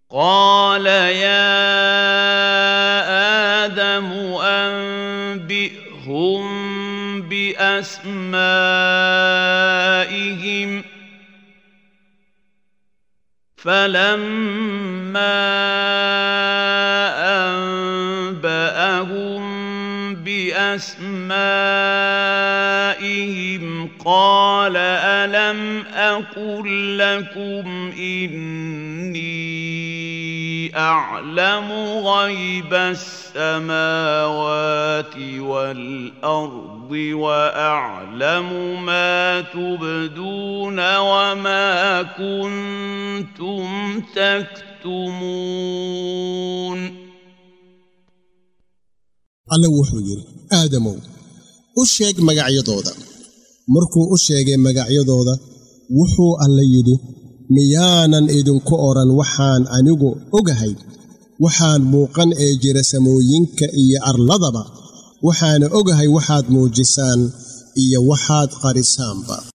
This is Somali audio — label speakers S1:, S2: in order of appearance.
S1: قال يا آدم أنبئهم بأسمائهم فلما أنبأهم بأسمائهم قال ألم أقل لكم إني أعلم غيب السماوات والأرض وأعلم ما تبدون وما كنتم تكتمون
S2: alle wuxuu yidhi aadamow u sheeg magacyadooda markuu u sheegay magacyadooda wuxuu alle yidhi miyaanan idinku odhan waxaan anigu ogahay waxaan muuqan ee jira samooyinka iyo arladaba waxaana ogahay waxaad muujisaan iyo waxaad qarisaanba